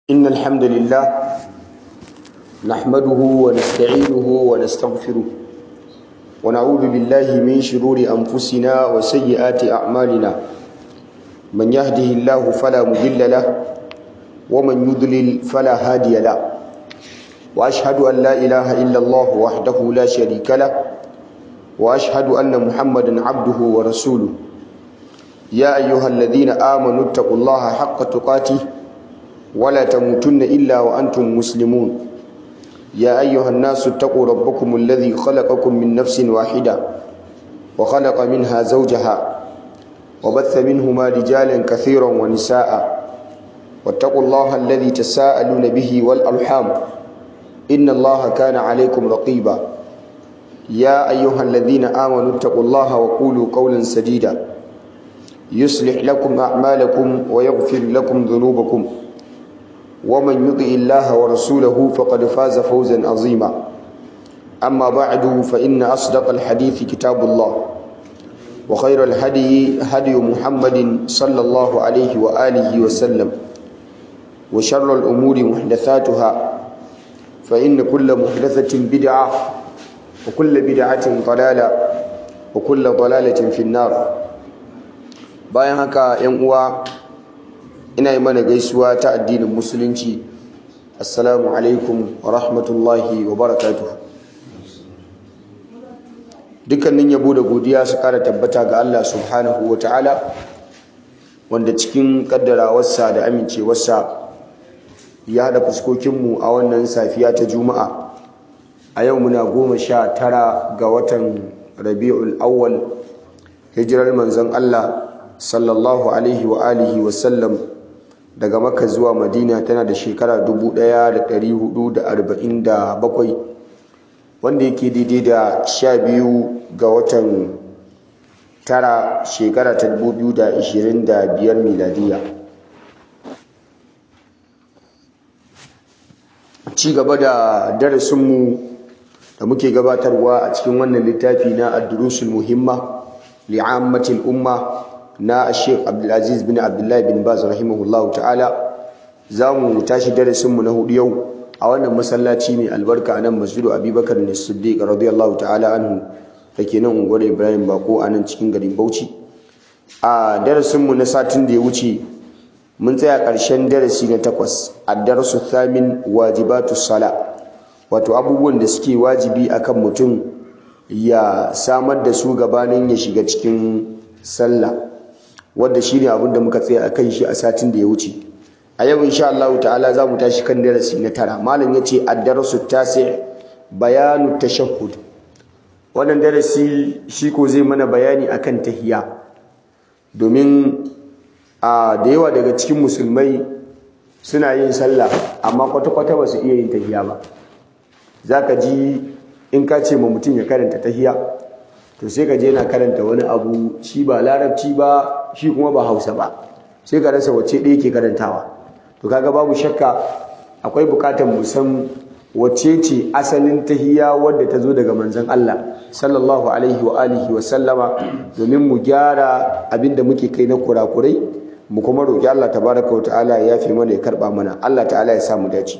إن الحمد لله نحمده ونستعينه ونستغفره ونعوذ بالله من شرور أنفسنا وسيئات أعمالنا من يهده الله فلا مضل له ومن يضلل فلا هادي له وأشهد أن لا إله إلا الله وحده لا شريك له وأشهد أن محمدا عبده ورسوله يا أيها الذين آمنوا اتقوا الله حق تقاته ولا تموتن إلا وأنتم مسلمون يا أيها الناس اتقوا ربكم الذي خلقكم من نفس واحدة وخلق منها زوجها وبث منهما رجالا كثيرا ونساء واتقوا الله الذي تساءلون به والأرحام إن الله كان عليكم رقيبا يا أيها الذين آمنوا اتقوا الله وقولوا قولا سديدا يصلح لكم أعمالكم ويغفر لكم ذنوبكم ومن يطع الله ورسوله فقد فاز فوزا عظيما أما بعد فإن أصدق الحديث كتاب الله وخير الهدي هدي محمد صلى الله عليه وآله وسلم وشر الأمور محدثاتها فإن كل محدثة بدعة وكل بدعة ضلالة وكل ضلالة في النار bayan haka 'yan uwa ina yi mana gaisuwa ta addinin musulunci assalamu alaikum wa rahmatullahi wa barakatuh dukkanin yabo da godiya su kara tabbata ga Allah subhanahu wa ta'ala wanda cikin kaddarawarsa da amincewarsa ya haɗa fuskokinmu a wannan safiya ta juma'a a yau muna goma sha tara ga watan rabi'ul awwal hijirar manzon Allah sallallahu alaihi wa alihi wa sallam daga makka zuwa madina tana da shekara 1447 wanda yake daidai da 12 ga watan tara shekara ta 2025 miladiya ci gaba da darasinmu da muke gabatarwa a cikin wannan littafi na ad-durusul muhimma li'ammatil umma na Sheikh Abdulaziz bin Abdullahi bin Baz rahimahullahu ta'ala za mu tashi darasinmu na hudu yau a wannan masallaci mai albarka a nan masjidu Abubakar ne Siddiq radiyallahu ta'ala anhu dake nan unguwar Ibrahim Bako a nan cikin garin Bauchi a darasinmu na satin da ya wuce mun tsaya ƙarshen darasi na takwas ad-darasu thamin wajibatu sala wato abubuwan da suke wajibi akan mutum ya samar da su gabanin ya shiga cikin sallah wadda shi ne abinda muka tsaye a kan shi a satin da ya wuce a yau insha Allah ta'ala za mu tashi kan darasi na tara malam ya ce addarasu tasi bayanu tashahhud wannan darasi shi ko zai mana bayani akan tahiya domin a da yawa daga cikin musulmai suna yin sallah amma kwata-kwata ba su iya yin tahiya ba za ka ji in ka ce ma mutum ya karanta tahiya to sai ka je na karanta wani abu shi ba larabci ba shi kuma ba hausa ba sai ka rasa wacce ɗaya ke karantawa to kaga babu shakka akwai bukatar mu san wacce ce asalin tahiyya wadda ta zo daga manzon Allah sallallahu alaihi wa alihi wa sallama domin mu gyara abinda muke kai na kurakurai mu kuma roki Allah tabaraka wa ta'ala ya yafe mana ya karba mana Allah ta'ala ya sa mu dace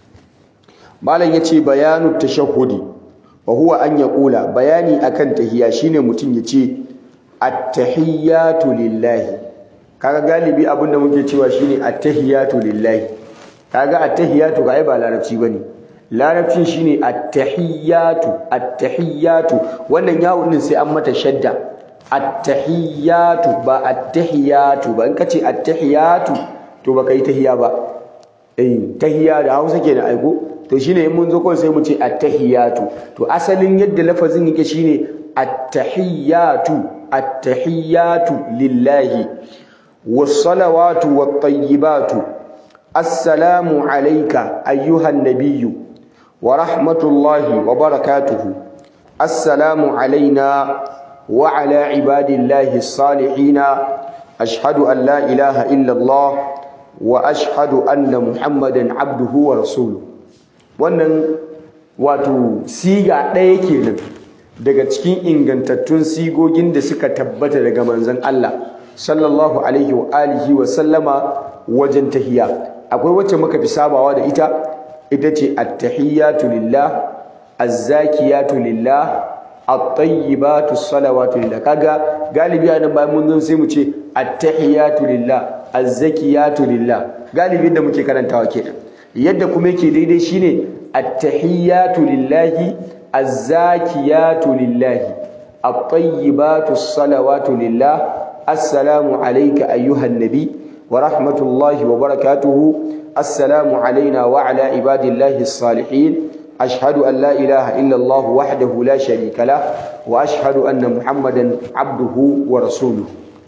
malam yace bayanu tashahhudi wa huwa an yaqula bayani akan tahiyya shine mutum yace at-tahiyyatu lillahi kaga galibi abinda muke cewa shine at-tahiyyatu lillahi kaga at-tahiyyatu ga ai ba larabci bane larabcin shine at-tahiyyatu at-tahiyyatu wannan yawun din sai an mata shadda at-tahiyyatu ba at-tahiyyatu ba in kace at-tahiyyatu to baka yi tahiyya ba eh tahiyya da Hausa kenan aiko to shine in mun zo kawai sai mu ce at-tahiyyatu to asalin yadda lafazin yake shine at-tahiyyatu at-tahiyyatu lillahi was-salawatu wat-tayyibatu assalamu alayka ayyuhan nabiyyu wa rahmatullahi wa barakatuhu assalamu alayna wa ala ibadillahi as-salihin ashhadu an la ilaha illa Allah wa ashhadu anna muhammadan abduhu wa rasuluhu wannan wato siga ɗaya kenan daga cikin ingantattun sigogin da suka tabbata daga manzon Allah sallallahu alaihi wa alihi wa sallama wajen tahiya akwai wacce muka fi sabawa da ita ita ce at-tahiyyatu lillah az-zakiyatu lillah at-tayyibatu salawatu lillah kaga galibi anan bayan mun zo sai mu ce at-tahiyatu lillah az-zakiyatu lillah galibi da muke karantawa kenan yadda kuma yake daidai shine at-tahiyatu lillahi az-zakiyatu lillahi at-tayyibatu salawatu lillah assalamu alayka ayyuhan nabi wa rahmatullahi wa barakatuhu assalamu alayna wa ala ibadillahi as-salihin أشهد أن لا إله إلا الله وحده لا شريك له وأشهد أن محمدا عبده ورسوله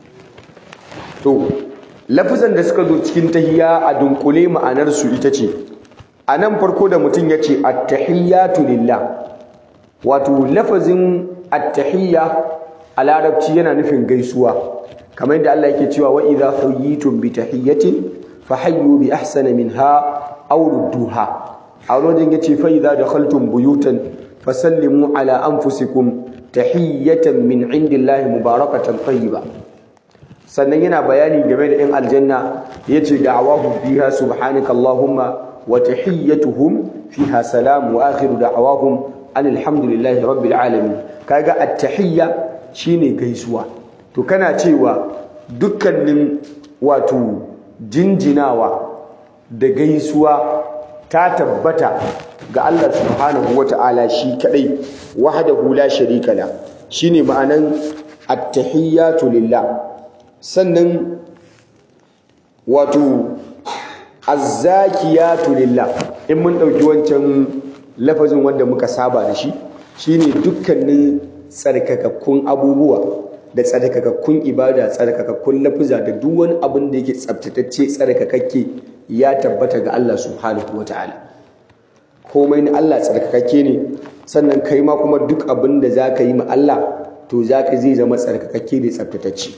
to lafazan da suka zo cikin tahiyya a dunkule ma'anar su ita ce a nan farko da mutum ya ce attahiyatu lillah wato lafazin attahiyya a larabci yana nufin gaisuwa kamar yadda Allah yake cewa wa idza hayyitum bi tahiyyatin fahayyu bi ahsana minha aw rudduha a wajen yace fa idza dakhaltum buyutan fasallimu ala anfusikum tahiyatan min indillahi mubarakatan tayyiba sannan yana bayani game da in aljanna yace da'awahum fiha subhanaka allahumma wa tahiyyatuhum fiha salam wa akhiru da'awahum alhamdulillahi rabbil alamin kaga at-tahiyya shine gaisuwa to kana cewa dukkanin wato jinjinawa da gaisuwa ta tabbata ga Allah subhanahu wata'ala shi kadai wahdahu la sharika la shine ma'anan at-tahiyyatu lillah sannan wato az-zakiyatu lillah in mun dauki wancan lafazin wanda muka saba da shi shine dukkanin tsarkakakkun abubuwa da tsarkakakkun ibada tsarkakakkun lafuza da duk wani abin da yake tsabtatacce tsarkakakke ya tabbata ga Allah subhanahu wataala komai na Allah tsarkakakke ne sannan kai ma kuma duk abin da zaka yi ma Allah to zaka zai zama tsarkakakke da tsabtatacce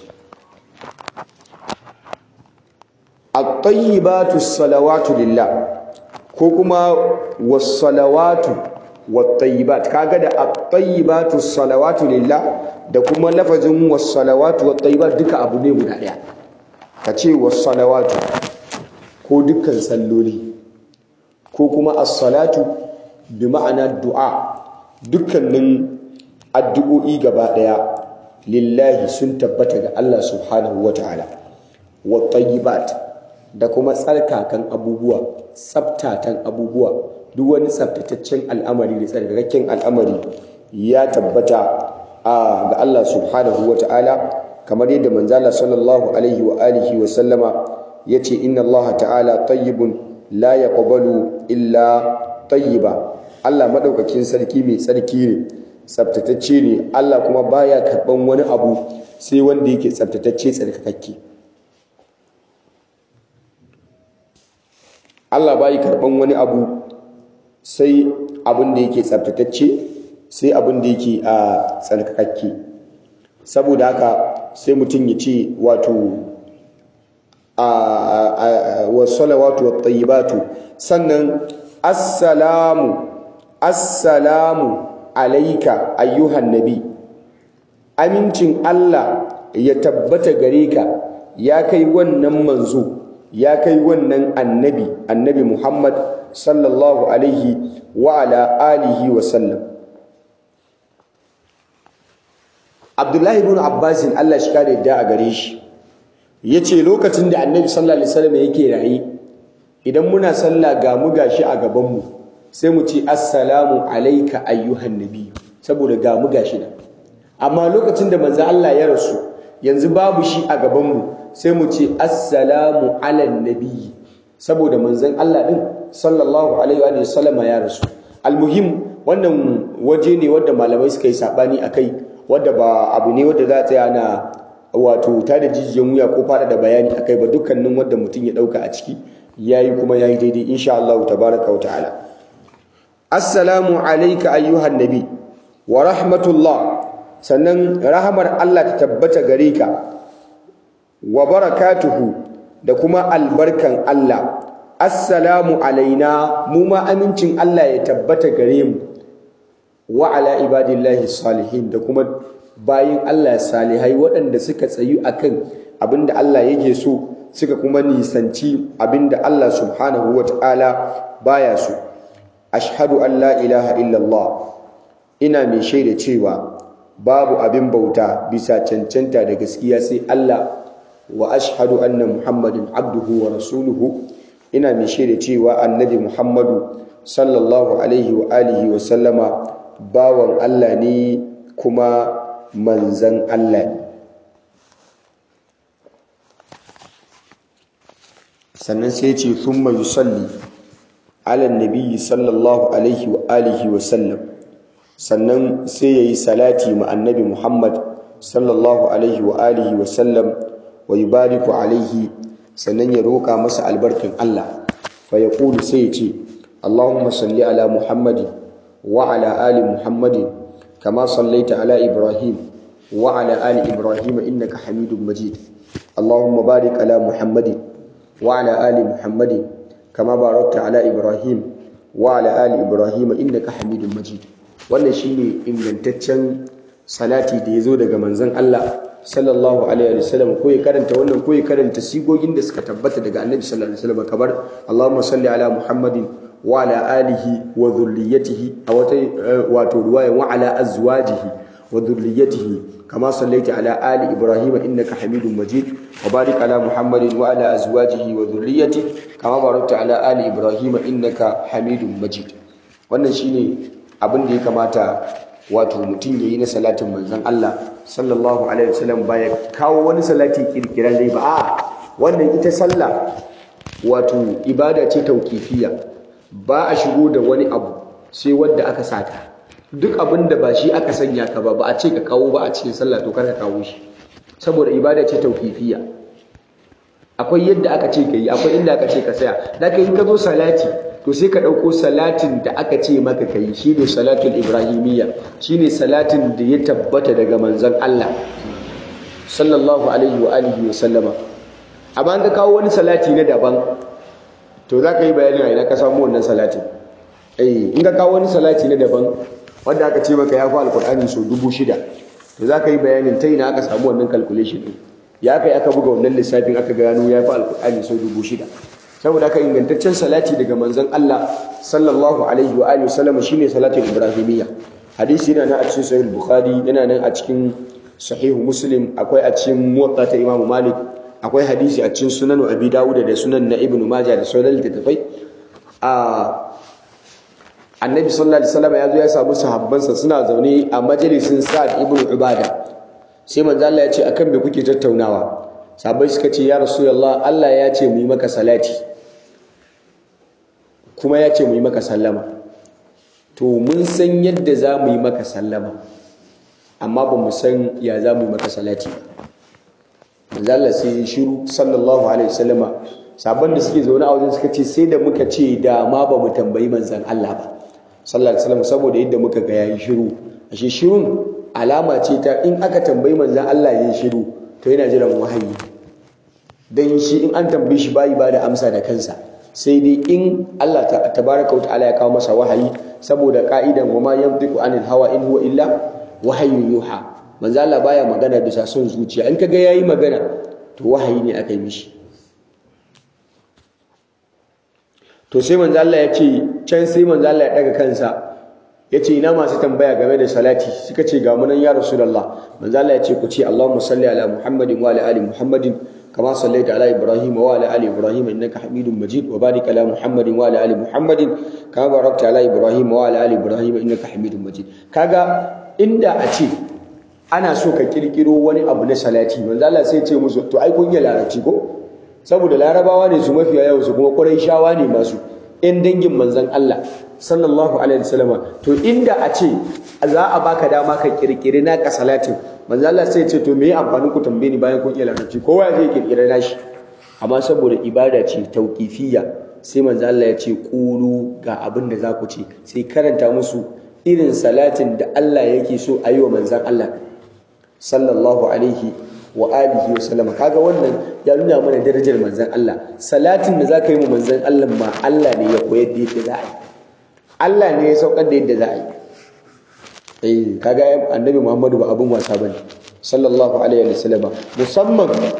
at-tayyibatu salawatu lillah ko kuma was-salawatu wat-tayyibat kaga da at-tayyibatu salawatu lillah da kuma lafazin was-salawatu wat-tayyibat duka abu ne guda daya kace was-salawatu ko dukkan salloli ko kuma as-salatu bi ma'ana du'a dukkanin addu'o'i gaba daya lillahi sun tabbata ga Allah subhanahu wata'ala wat-tayyibat da kuma tsarkakan abubuwa tsabtatan abubuwa duk wani tsabtataccen al'amari da tsarkakakken al'amari ya tabbata a ga Allah subhanahu ta'ala kamar yadda manzala sallallahu alaihi wa alihi wa sallama yace inna Allah ta'ala tayyibun la yaqbalu illa tayyiba Allah madaukakin sarki mai tsarki ne tsabtatacce ne Allah kuma baya karban wani abu sai wanda yake tsabtatacce tsarkakakke Allah bai karban wani abu sai abin da yake tsaftatacce sai abin da yake a tsarkakakke saboda haka sai mutum ya ce wato a wasalawatu wattayyibatu sannan assalamu assalamu alaika ayyuhan nabi amincin Allah ya tabbata gare ka ya kai wannan manzo ya kai wannan annabi annabi Muhammad sallallahu alaihi wa ala alihi wa sallam Abdullahi ibn Abbas Allah shi kare da a gare shi yace lokacin da annabi sallallahu alaihi wasallam yake rayi idan muna sallah ga mu gashi a gaban mu sai mu ce assalamu alayka ayyuhan nabi saboda ga mu gashi nan amma lokacin da manzo Allah ya rasu yanzu babu shi a gaban mu sai mu ce assalamu ala nabi saboda manzon Allah din sallallahu alaihi wa sallama ya rasu almuhim wannan waje ne wanda malamai suka yi sabani akai wanda ba abu ne wanda za a tsaya na wato ta da jijiyan wuya ko fada da bayani akai ba dukkanin wanda mutum ya dauka a ciki yayi kuma yayi daidai insha Allah tabaraka wa ta'ala assalamu alayka ayyuhan nabi wa rahmatullah sannan rahamar Allah ta tabbata gare ka wa barakatuhu da kuma albarkan Allah assalamu alaina mu ma amincin Allah ya tabbata gare mu wa ala ibadillahi salihin da kuma bayin Allah salihai waɗanda suka tsayu akan abinda Allah yake so suka kuma nisanci abinda Allah subhanahu wata'ala baya so ashhadu an la ilaha illallah ina mai shaida cewa babu abin bauta bisa cancanta da gaskiya sai Allah wa ashhadu anna muhammadin abduhu wa rasuluhu ina mai shaida cewa annabi muhammadu sallallahu alaihi wa alihi wa sallama bawan Allah ne kuma manzan Allah ne sannan sai ce thumma yusalli ala nabiyyi sallallahu alaihi wa alihi wa sallam sannan sai yayi salati ma annabi Muhammad sallallahu alaihi wa alihi wa sallam wa yubariku alaihi sannan ya roka masa albarkin Allah fa yaqulu sai ya ce Allahumma salli ala Muhammadin wa ala ali Muhammadin kama sallaita ala Ibrahim wa ala ali Ibrahim innaka Hamidum Majid Allahumma barik ala Muhammadin wa ala ali Muhammadin kama barakta ala Ibrahim wa ala ali Ibrahim innaka Hamidum Majid wannan shine ingantaccen salati da yazo daga manzon Allah sallallahu alaihi wasallam ko ya karanta wannan ko ya karanta sigogin da suka tabbata daga annabi sallallahu alaihi wasallam kamar Allahumma salli ala Muhammadin wa ala alihi wa dhurriyyatihi a wata wato riwaya wa ala azwajihi wa dhurriyyatihi kama sallaita ala ali ibrahim innaka hamidum majid wa barik ala muhammadin wa ala azwajihi wa dhurriyyatihi kama barakta ala ali ibrahim innaka hamidum majid wannan shine abin da ya kamata wato mutum yayi na salatin manzon Allah sallallahu alaihi wasallam baya kawo wani salati kirkiran dai ba a wannan ita sallah wato ibada ce tauqifiyya ba a shigo da wani abu sai wanda aka saka duk abin da ba shi aka sanya ka ba ba a ce ka kawo ba a cikin sallah to kar ka kawo shi saboda ibada ce tauqifiyya akwai yadda aka ce ka yi akwai inda aka ce ka saya da ka yi ka zo salati to sai ka ɗauko salatin da aka ce maka ka yi shi ne salatul ibrahimiyya shi ne salatin da ya tabbata daga manzon Allah sallallahu alaihi wa alihi wa sallama amma ka kawo wani salati na daban to za ka yi bayanin a ina ka samu wannan salatin eh in ka kawo wani salati na daban wanda aka ce maka ya fi alkur'ani sau dubu shida to za ka yi bayanin ta ina aka samu wannan calculation ɗin ya kai aka buga wannan lissafin aka gano ya fi alkur'ani sau dubu shida saboda aka ingantaccen salati daga manzon Allah sallallahu alaihi wa alihi wasallam shine salatul ibrahimiyya hadisi yana nan a cikin sahih bukhari yana nan a cikin sahih muslim akwai a cikin muwatta ta imamu malik akwai hadisi a cikin sunan abi dawud da sunan na ibnu majah da sauran littattafai a annabi sallallahu alaihi wasallam ya zo ya samu sahabbansa suna zaune a majalisin sa'ad ibnu ubada sai manzo Allah ya ce akan me kuke tattaunawa sahabbai suka ce ya rasulullah Allah ya ce mu yi maka salati kuma ya ce mu yi maka sallama to mun san yadda za mu yi maka sallama amma ba mu san ya za mu yi maka salati manzo Allah sai shiru sallallahu alaihi wasallama sabon da suke zaune a wajen suka ce sai da muka ce da ma ba mu tambayi manzon Allah ba sallallahu alaihi wasallam saboda yadda muka ga yayi shiru ashe shirun alama ce ta in aka tambayi manzon Allah yayi shiru to yana jiran wahayi dan shi in an tambaye shi bayi ba da amsa da kansa sai dai in Allah tabaraka wa ta'ala ya kawo masa wahayi saboda ka'idan wa ma yantiqu anil hawa in huwa illa wahayyun yuha manzo Allah baya magana bisa son zuciya in kaga yayi magana to wahayi ne aka yi mishi to sai manzo Allah ya ce can sai manzo Allah ya daga kansa ya ce ina masu tambaya game da salati suka ce ga munan ya rasulullah manzo Allah ya ce ku ce Allahumma salli ala Muhammadin wa ala ali Muhammadin kama sallaita ala Ibrahim wa ala ali Ibrahim innaka Hamidum Majid wa barik ala Muhammadin wa ala ali Muhammadin kama barakta ala Ibrahim wa ala ali Ibrahim innaka Hamidum Majid kaga inda a ce ana so ka kirkiro wani abu na salati manzo Allah sai ya ce musu to ai kun yi larabci ko saboda larabawa ne su mafiya yawan su kuma shawa ne masu in dangin manzon Allah sallallahu alaihi wasallama to inda a ce za a baka dama ka kirkiri naka salatin manzo Allah sai ya ce to me amfanin ku tambaye ni bayan kun iya larabci kowa zai kirkira nashi amma saboda ibada ce tauqifiyya sai manzo Allah ya ce qulu ga abin da za ku ce sai karanta musu irin salatin da Allah yake so a yi wa manzon Allah sallallahu alaihi wa alihi wa sallama kaga wannan ya nuna mana darajar manzon Allah salatin da zaka yi wa manzon Allah ma Allah ne ya koyar da yadda za a yi Allah ne ya saukar da yadda za a yi eh kaga annabi Muhammadu ba abun wasa bane sallallahu alaihi wa sallama musamman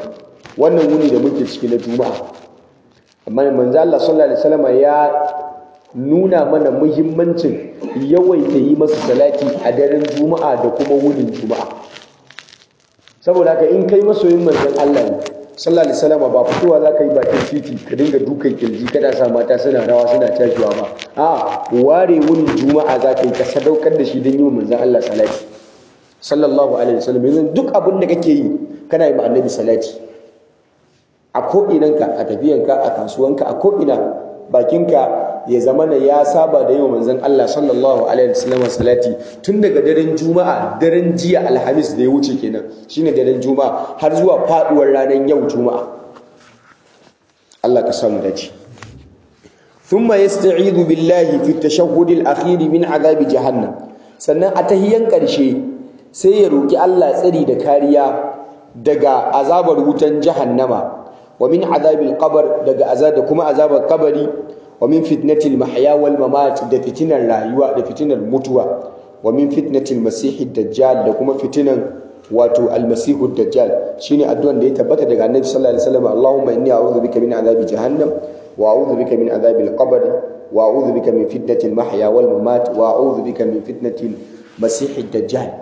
wannan wuni da muke ciki na juma'a amma manzo Allah sallallahu alaihi wasallam ya nuna mana muhimmancin yawaita yi masa salati a daren juma'a da kuma wunin juma'a saboda haka in kai masoyin manzon Allah ne sallallahu alaihi wasallam ba fitowa za ka yi bakin titi ka dinga dukan kirji kada sa mata suna rawa suna tashiwa ba a ware wunin juma'a za ka yi ka sadaukar da shi don yi wa manzon Allah salati sallallahu alaihi wasallam yanzu duk abin da kake yi kana yi ma annabi salati a ko'inanka a tafiyanka a kasuwanka a ko'ina bakinka ya zama na ya saba da yi wa manzon Allah sallallahu alaihi wasallam salati tun daga daren juma'a daren jiya alhamis da ya wuce kenan shine daren juma'a har zuwa faduwar ranar yau juma'a Allah ka samu dace thumma yasta'idu billahi fi at-tashahhud al-akhir min adhab jahannam sannan a tahiyan karshe sai ya roki Allah tsari da kariya daga azabar wutan jahannama wa min adhabil qabr daga azab da kuma azabar kabari wa min fitnatil mahya wal mamat da fitinar rayuwa da fitinar mutuwa wa min fitnatil masihid dajjal da kuma fitinan wato almasihud dajjal shine addu'an da ya tabbata daga annabi sallallahu alaihi wasallam Allahumma inni a'udhu bika min adhabi jahannam wa a'udhu bika min adhabil qabr wa a'udhu bika min fitnatil mahya wal mamat wa a'udhu bika min fitnatil masihid dajjal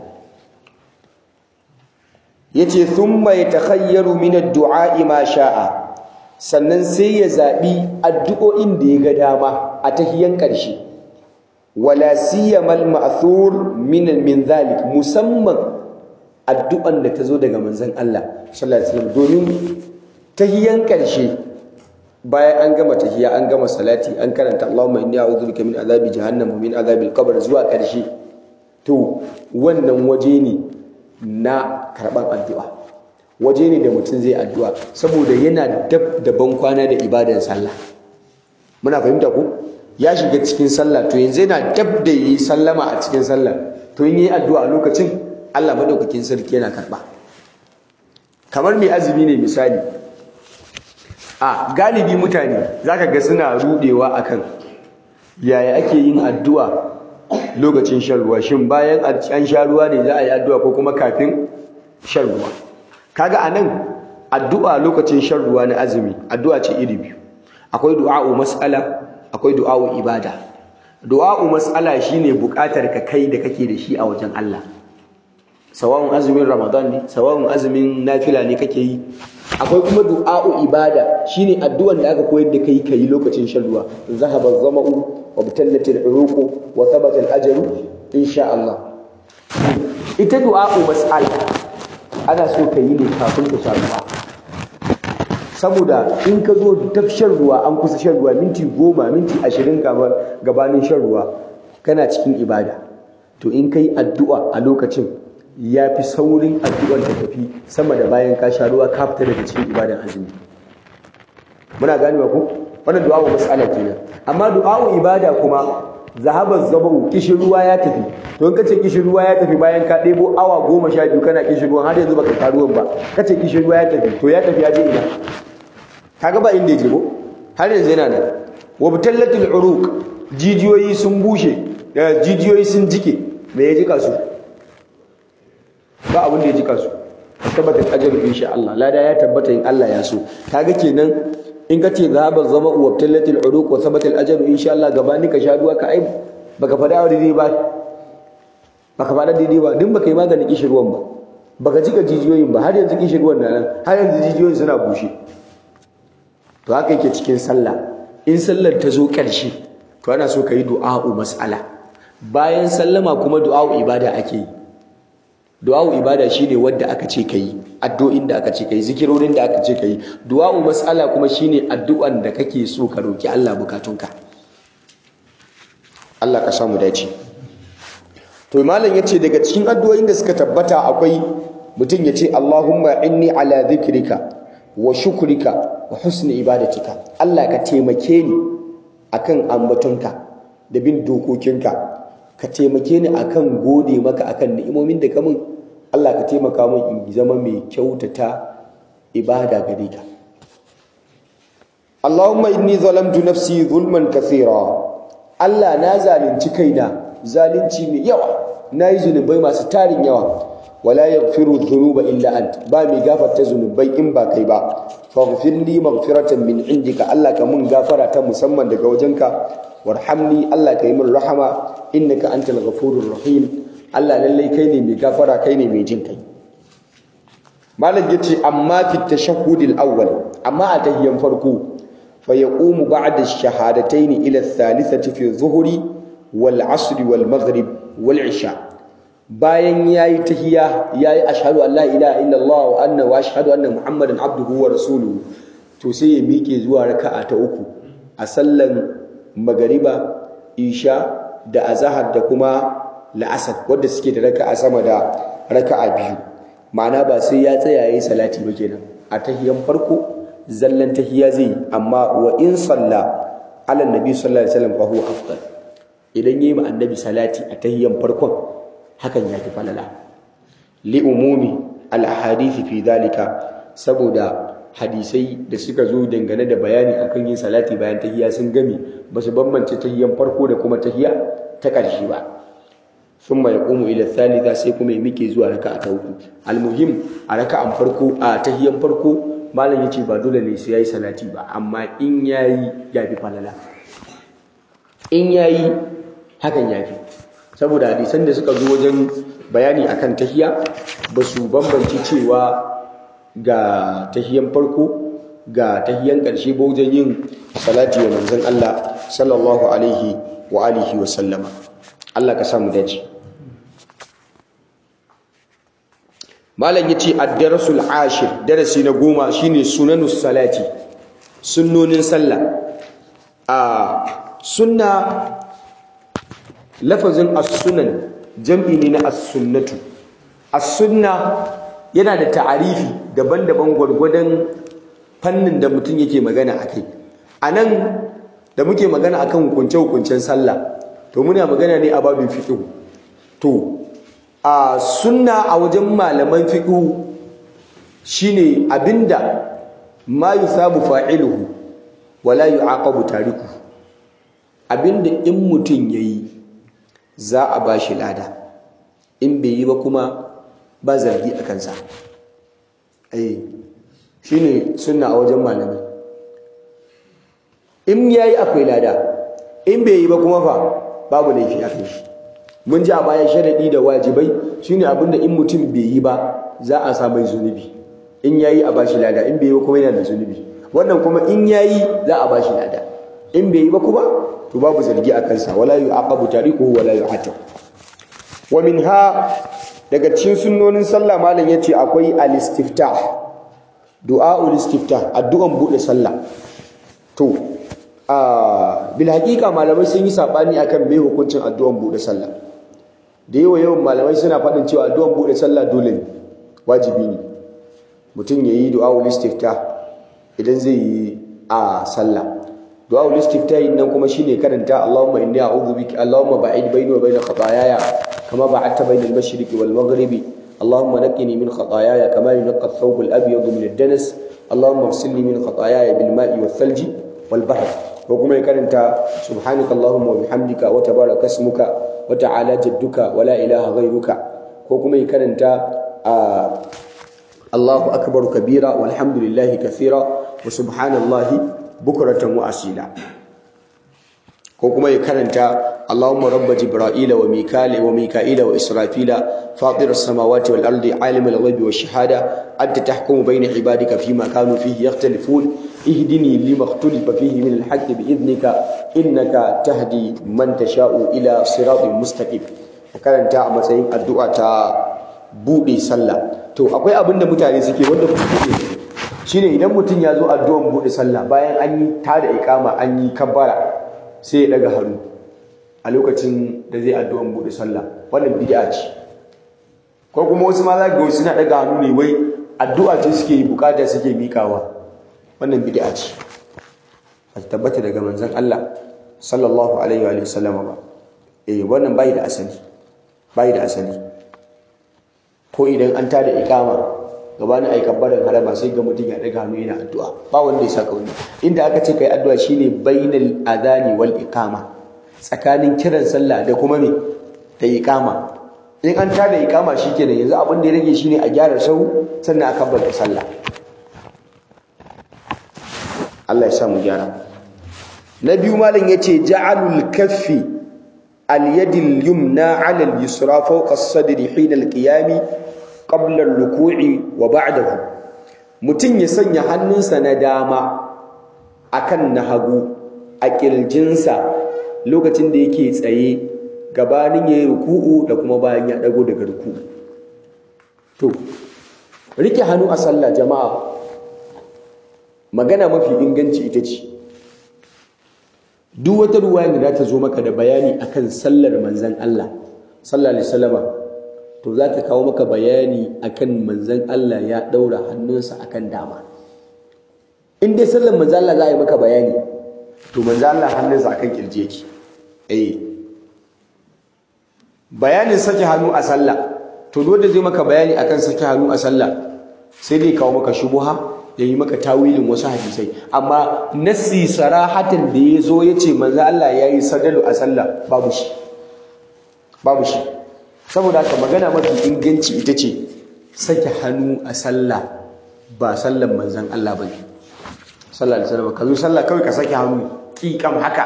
yace thumma yatakhayyaru min ad-du'a ma sha'a sannan sai ya zabi addu'o'in da ya ga dama a tahiyan ƙarshe wala siyamal ma'thur min min zalik musamman addu'an da ta zo daga manzon Allah sallallahu alaihi wasallam domin tahiyan ƙarshe bayan an gama tahiya an gama salati an karanta Allahumma inni a'udhu bika min azabi jahannam wa min azabil qabr zuwa ƙarshe to wannan waje ne na karɓar addu'a waje ne da mutum zai addu'a saboda yana dab da ban kwana da ibadan sallah muna fahimta ko ya shiga cikin sallah to yanzu yana dab da yi sallama a cikin sallah to in yi addu'a lokacin Allah madaukakin sarki yana karɓa kamar mai azumi ne misali a galibi mutane zaka ga suna rudewa akan yaya ake yin addu'a lokacin shan ruwa shin bayan an sha ruwa ne za a yi addu'a ko kuma kafin shan ruwa kaga anan addu'a lokacin shan ruwa na azumi addu'a ce iri biyu akwai du'a'u mas'ala akwai du'a'u ibada du'a'u mas'ala shine buƙatar ka kai da kake da shi a wajen Allah sawa'un azumin ramadan ne sawa'un azumin nafila ne kake yi akwai kuma du'a'u ibada shine addu'an da aka koyar da kai kai lokacin shan ruwa zahaba zama'u wa batallatil uruqu wa thabata al-ajru insha Allah ita du'a'u mas'ala ana so ka yi ne kafin ka sha ruwa saboda in ka zo dab shan ruwa an kusa shan ruwa minti goma minti ashirin kamar gabanin shan ruwa kana cikin ibada to in ka yi addu'a a lokacin ya fi saurin addu'ar ta tafi sama da bayan ka sha ruwa ka fita daga cikin ibadan azumi muna ganewa ko wannan du'a wa mas'ala kenan amma du'a ibada kuma zahabar zabahu kishin ruwa ya tafi to in kace kishin ruwa ya tafi bayan ka ɗebo awa goma sha biyu kana kishin ruwan har yanzu baka ka ruwan ba kace kishin ruwa ya tafi to ya tafi ya je ina kaga ba inda ya je ko har yanzu yana nan wa bitallatil uruq jijiyoyi sun bushe da jijiyoyi sun jike me ya jika su ba abin da ya jika su tabbatar ajru insha Allah lada ya tabbata in Allah ya so kaga kenan in ka ce zahabar zama wa tallatil uruq wa sabatil ajru insha Allah gabani ka sha duwa ka ai baka fada wa daidai ba baka fada daidai ba din baka yi maganin kishirwan ba baka jika jijiyoyin ba har yanzu kishirwan na nan har yanzu jijiyoyin suna bushe to haka yake cikin sallah in sallar ta zo ƙarshe to ana so ka yi du'a'u mas'ala bayan sallama kuma du'a'u ibada ake yi du'a'u ibada shine wanda aka ce kai addu'o'in da aka ce kai zikirorin da aka ce kai du'a'u mas'ala kuma shine addu'an da kake so ka roki Allah bukatunka Allah ka samu dace to malam yace daga cikin addu'o'in da suka tabbata akwai mutum yace Allahumma inni ala dhikrika wa shukrika wa husni ibadatika Allah ka taimake ni akan ambatonka da bin dokokinka ka taimake ni akan gode maka akan ni'imomin da ka min Allah ka taimaka min in zama mai kyautata ibada gare ka Allahumma inni zalamtu nafsi zulman kathira Allah na zalunci kaina zalunci mai yawa nayi zunubai masu tarin yawa wala yaghfiru dhunuba illa ant ba mai gafarta zunubai in ba kai ba faghfir li maghfiratan min indika Allah ka mun gafara ta musamman daga wajenka warhamni Allah ka yi min rahama innaka antal ghafurur rahim Allah lallai kai ne mai gafara kai ne mai jin kai malam yace amma fi tashahhudil awwal amma a tahiyyan farko fa yaqumu ba'da ash-shahadatayn ila ath-thalithati fi dhuhri wal 'asr wal maghrib wal 'isha bayan yayi tahiyya yayi ashhadu an la ilaha illallah wa anna wa ashhadu anna muhammadan abduhu wa rasuluhu to sai ya miƙe zuwa raka'a ta uku a sallan magariba isha da azahar da kuma la'asar wadda suke da raka'a sama da raka'a biyu ma'ana ba sai ya tsaya yayi salati ba kenan a tahiyan farko zallan tahiya zai amma wa in salla ala nabi sallallahu alaihi wasallam fa huwa afdal idan yayi ma annabi salati a tahiyan farkon hakan ya fi falala li umumi al ahadith fi dhalika saboda hadisai da suka zo dangane da bayani akan yin salati bayan tahiya sun gami ba su bambance tahiyan farko da kuma tahiya ta ƙarshe ba sun mai ƙumu ila thalitha sai kuma ya mike zuwa raka'a ta uku almuhim a raka'an farko a tahiyan farko malam yace ba dole ne sai yayi salati ba amma in yayi ya fi falala in yayi hakan ya fi saboda hadisan da suka zo wajen bayani akan tahiya ba su bambance cewa ga tahiyan farko ga tahiyan ƙarshe ba wajen yin salati wa manzon Allah sallallahu alaihi wa alihi wa sallama Allah ka samu dace malam yace ad-darasul ashir darasi na goma shine sunanus salati sunnonin sallah a sunna lafazin as-sunan jam'i ne na as-sunnatu as-sunna yana da ta'arifi daban-daban gwargwadon fannin da mutum yake magana akai anan da muke magana akan hukunce-hukuncen sallah to muna magana ne a babin fiqh to a sunna a wajen malaman fiqh shine abinda ma yusabu fa'iluhu wala yu'aqabu tarikuhu abinda in mutum yayi za a bashi lada in bai yi ba kuma ba zargi a kansa ai shine sunna a wajen malamai in yayi akwai lada in bai yi ba kuma fa babu laifi a kai shi mun ji a baya sharadi da wajibai shine abinda in mutum bai yi ba za a sa mai zunubi in yayi a bashi lada in bai yi ba kuma yana da zunubi wannan kuma in yayi za a bashi lada in bai yi ba kuma to babu zargi a kansa wala yu'aqabu tariquhu wala yu'atab wa minha daga cikin sunnonin sallah malam yace akwai al-istiftah du'aul istiftah addu'an bude sallah to a bil haqiqa malamai sun yi sabani akan me hukuncin addu'an bude sallah da yawa yawan malamai suna faɗin cewa addu'an bude sallah dole ne wajibi ne mutum yayi du'aul istiftah idan zai yi a sallah du'aul istiftah nan kuma shine karanta Allahumma inni a'udhu bika Allahumma ba'id baini wa baina khataayaya kama ba'adta baina al-mashriqi wal maghribi Allahumma naqqini min khataayaya kama yunqqa ath-thawb al-abyad min ad-danas Allahumma ighsilni min khataayaya bil ma'i wath thalji wal bahr ko kuma ya karanta subhanaka Allahumma wa bihamdika wa tabaraka ismuka wa ta'ala jadduka wa la ilaha ghayruka ko kuma ya karanta Allahu akbar kabira walhamdulillahi kathira wa subhanallahi bukratan wa asila ko kuma ya karanta Allahumma rabb jibril wa mikal wa mika'il wa israfila fatir as-samawati wal ardi alim al-ghaibi wash shahada anta tahkumu bayna ibadika fima kanu fihi yakhtalifun ihdini lima ikhtalafa fihi min al-haqq bi idnika innaka tahdi man tasha'u ila siratin mustaqim karanta a matsayin addu'a ta bude sallah to akwai abin da mutane suke wanda kuke shine idan mutum ya zo addu'an bude sallah bayan an yi tada ikama an yi kabbara sai ya daga hannu a lokacin da zai addu'an bude sallah wannan bid'a ce ko kuma wasu ma za ga wasu suna daga hannu ne wai addu'a ce suke yi bukata suke mikawa wannan bid'a ce ba tabbata daga manzon Allah sallallahu alaihi wa sallam ba eh wannan bai da asali bai da asali ko idan an tada ikama gabanin ai kabbaran harama sai ga mutum ya daga hannu yana addu'a ba wanda ya saka wani inda aka ce kai addu'a shine bainal adani wal iqama tsakanin kiran sallah da kuma me da iqama in an tada ikama shikenan yanzu abin da ya rage shine a gyara sau sannan a kabbata sallah Allah ya sa mu gyara na biyu malam yace ja'alul kaffi al-yadil yumna 'ala al-yusra fawqa as-sadri hina al-qiyam qabla ar-ruku'i wa ba'dahu mutun ya sanya hannunsa na dama akan na hagu a kirjinsa lokacin da yake tsaye gabanin yayi ruku'u da kuma bayan ya dago daga ruku'u to rike hannu a sallah jama'a magana mafi inganci ita ce duk wata ruwaya da za ta zo maka da bayani akan sallar manzan Allah sallallahu alaihi wasallama to za ta kawo maka bayani akan manzan Allah ya daura hannunsa akan dama in dai sallar manzan Allah za a yi maka bayani to manzan Allah hannunsa akan kirje yake eh bayanin sake hannu a sallah to duk wanda zai maka bayani akan sake hannu a sallah sai dai kawo maka shubuha ya yi maka tawilin wasu hadisai amma nassi sarahatan da ya zo ya ce manzo Allah ya yi sadalu a sallah babu shi babu shi saboda haka magana mafi inganci ita ce sake hannu a sallah ba sallan manzon Allah ba ne sallallahu alaihi wasallam ka zo sallah kawai ka sake hannu kikam haka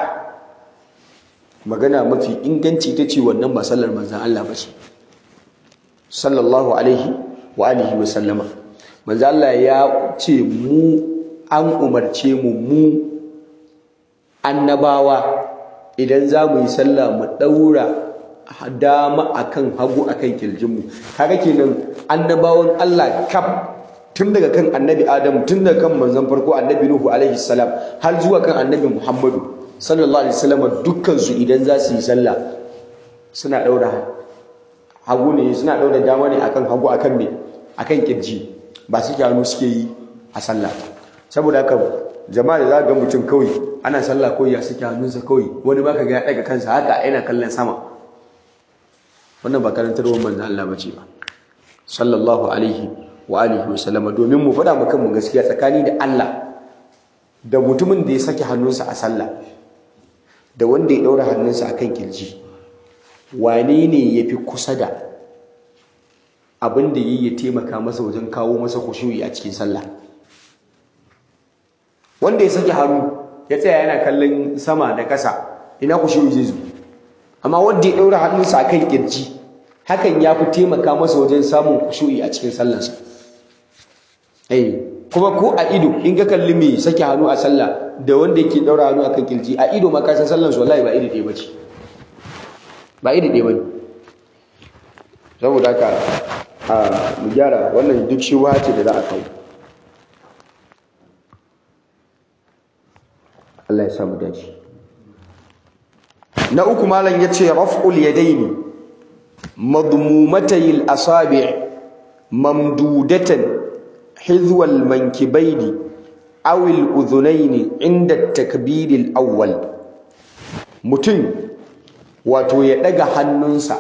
magana mafi inganci ita ce wannan ba sallar manzon Allah ba ce sallallahu alaihi wa alihi wa sallama manzo Allah ya ce mu an umarce mu mu annabawa idan za mu yi sallah mu daura dama akan hagu akan kirjinmu kaga kenan annabawan Allah kaf tun daga kan annabi Adam tun daga kan manzon farko annabi Nuhu alaihi salam har zuwa kan annabi Muhammadu sallallahu alaihi wasallam dukkan su idan za su yi sallah suna daura hagu ne suna daura dama ne akan hagu akan me akan kirji ba su hannu suke yi a sallah saboda haka jama'a da za ga mutum kawai ana sallah kawai ya suke hannunsa kawai wani ba ka ga ya daga kansa haka yana kallon sama wannan ba karantarwar manzan Allah ba ce ba sallallahu alaihi wa alihi wa sallama domin mu faɗa mu kanmu gaskiya tsakani da Allah da mutumin da ya sake hannunsa a sallah da wanda ya ɗaura hannunsa akan kirji wane ne ya fi kusa da abin da yi ya taimaka masa wajen kawo masa kushuyi a cikin sallah wanda ya sake hannu ya tsaya yana kallon sama da ƙasa ina kushuyi zai zo amma wanda ya ɗaura hannunsa a kan ƙirji hakan ya fi taimaka masa wajen samun kushuyi a cikin sallarsa eh kuma ko a ido in ka kalli mai sake hannu a sallah da wanda yake ɗaura hannu a kan ƙirji a ido ma ka san sallarsa wallahi ba iri ɗaya bace ba iri ɗaya bane saboda haka a mu gyara wannan duk shi ce da za a kawo Allah ya sa mu dace na uku malam yace raf'ul yadaini madmumatay al-asabi' mamdudatan hizwa al-mankibaini aw al-udhunaini inda at-takbir al-awwal mutum wato ya daga hannunsa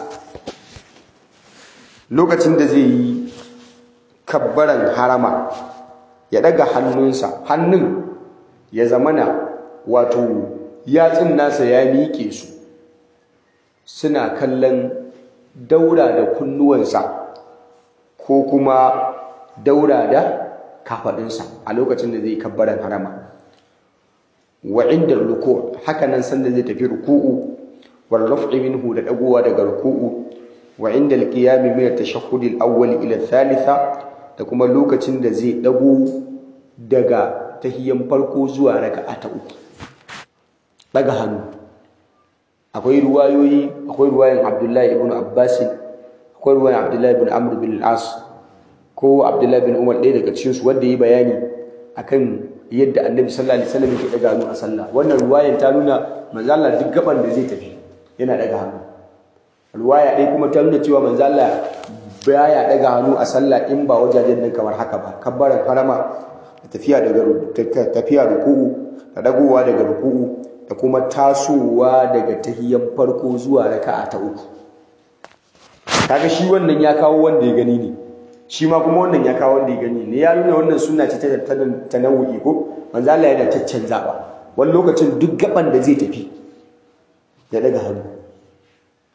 lokacin da zai yi kabbaran harama ya daga hannunsa hannun ya zamana wato yatsun nasa ya miƙe su suna kallon daura da kunnuwansa ko kuma daura da kafaɗinsa a lokacin da zai kabbaran harama wa inda ruku haka nan sanda zai tafi ruku'u wal raf'i minhu da dagowa daga ruku'u wa inda al-qiyam min at-tashahhud al-awwal ila thalitha da kuma lokacin da zai dago daga tahiyyan farko zuwa raka'a ta uku daga hannu akwai ruwayoyi akwai ruwayan Abdullahi ibn Abbas akwai ruwayan Abdullahi ibn Amr bin al-As ko Abdullahi bin Umar ɗaya daga cikin su wanda yi bayani akan yadda Annabi sallallahu alaihi wasallam yake daga hannu a sallah wannan ruwayan ta nuna manzo Allah duk gaban da zai tafi yana daga hannu ruwaya ɗaya kuma ta nuna cewa manzo Allah baya daga hannu a sallah in ba wajajen nan kamar haka ba kabbaran harama da tafiya daga tafiya ruku'u da dagowa daga ruku'u da kuma tasowa daga tahiyyan farko zuwa raka'a ta uku kaga shi wannan ya kawo wanda ya gani ne shi ma kuma wannan ya kawo wanda ya gani ne ya nuna wannan sunna ce ta tanawu'i ko manzo Allah yana caccanzawa wani lokacin duk gaban da zai tafi ya daga hannu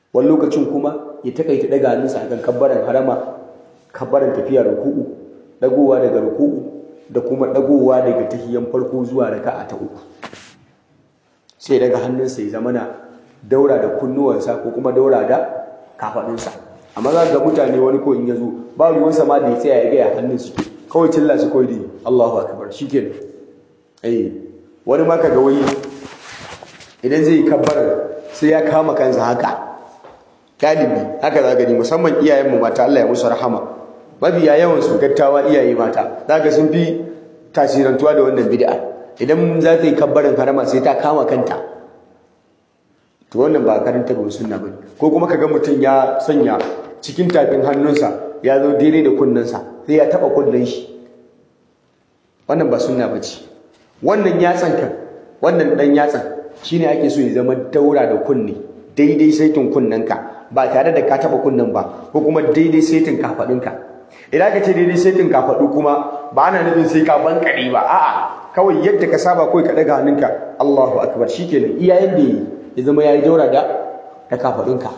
wani lokacin kuma ya takaita daga hannunsa akan kabbaran harama kabbaran tafiya ruku'u dagowa daga ruku'u da kuma dagowa daga tahiyan farko zuwa raka'a ta uku sai daga hannunsa ya zamana daura da kunnuwansa ko kuma daura da kafadunsa amma za ga mutane wani ko in ya zo ba ruwansa ma da ya tsaya ya gaya hannun su kawai cilla su kawai dai Allahu akbar shikenan eh wani ma kaga wani idan zai kabbar sai ya kama kansa haka galibi haka za gani musamman iyayenmu mata Allah ya musu rahama mabiya yawan su gattawa iyaye mata zaka sun fi tasirantuwa da wannan bid'a idan za ta yi kabbarin harama sai ta kama kanta to wannan ba karanta ba sunna bane ko kuma kaga mutum ya sanya cikin tafin hannunsa ya zo daidai da kunnensa sai ya taba kunnen shi wannan ba sunna bace wannan yatsan kan wannan dan yatsan shine ake so ya zama daura da kunne daidai saitin kunnenka ba tare da ka taba kunnen ba ko kuma daidai saitin kafadunka idan ka ce daidai saitin kafadu kuma ba ana nufin sai ka bankare ba a'a kawai yadda ka saba kawai ka daga hannunka Allahu akbar shikenan iyayen da ya zama yayi daura da da kafadunka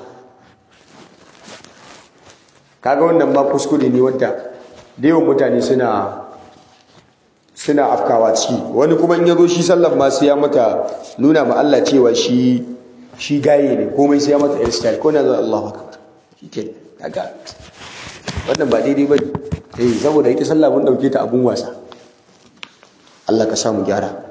kaga wannan ba kuskure ne wanda da yawan mutane suna suna afkawa ciki wani kuma in yazo shi sallan ma sai ya mata nuna ma Allah cewa shi shi gaye ne komai sai ya mata hairstyle ko na zo Allahu akbar shike kaga wannan ba daidai bane eh saboda ita sallah mun dauke ta abun wasa Allah ka samu gyara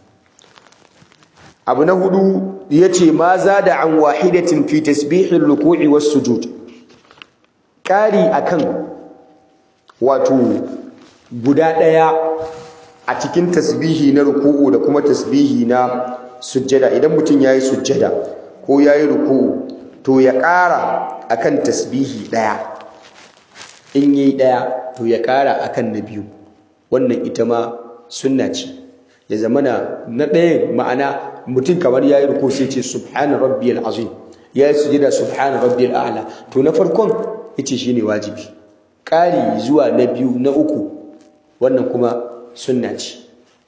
abu na hudu yace ma zada an wahidatin fi tasbihil ruku'i was sujud kari akan wato guda daya a cikin tasbihi na ruku'u da kuma tasbihi na sujjada idan mutum yayi sujjada ko yayi ruku'u to ya ƙara akan tasbihi daya in yi daya to ya ƙara akan na biyu wannan ita ma sunna ce ya zamana na ɗayan ma'ana mutum kamar yayi ruku sai ce subhana rabbiyal azim yayi sujjada subhana rabbiyal a'la to na farkon yace shine wajibi ƙari zuwa na biyu na uku wannan kuma sunna ce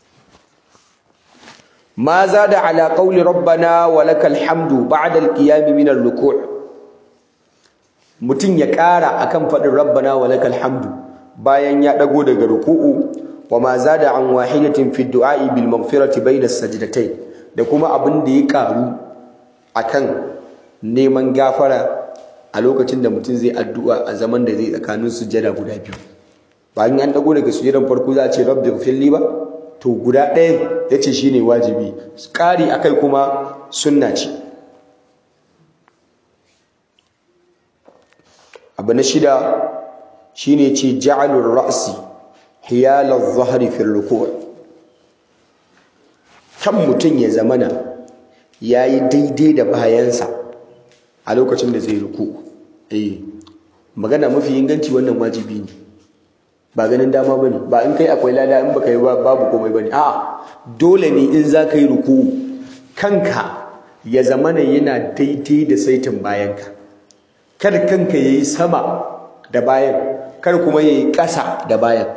ma zada ala qawli rabbana wa lakal hamdu ba'da al-qiyam min ar-ruku' mutun ya ƙara akan fadin rabbana wa lakal hamdu bayan ya dago daga ruku'u wa ma zada an wahidatin fi du'a'i bil maghfirati bayna as-sajdatayn da kuma abin da ya karu akan neman gafara a lokacin da mutum zai addu'a a zaman da zai tsakanin sujjada guda biyu bayan an dago daga sujjadan farko za a ce rabbi ghfirli ba to guda ɗayan ya ce shi ne wajibi ƙari a kai kuma sunna ce abu na shida shi ne ce ja'alun ra'asi hiyalar zahari fil rukuwa kan mutum ya zamana ya yi daidai da bayansa a lokacin da zai ruku eh magana mafi inganci wannan wajibi ne ba ganin dama ba ne ba in kai akwai lada in baka yi babu komai ba ne a'a dole ne in za ka yi ruku kanka ya zamana yana daidai da saitin bayanka kar kanka ya yi sama da bayan kar kuma ya yi ƙasa da bayan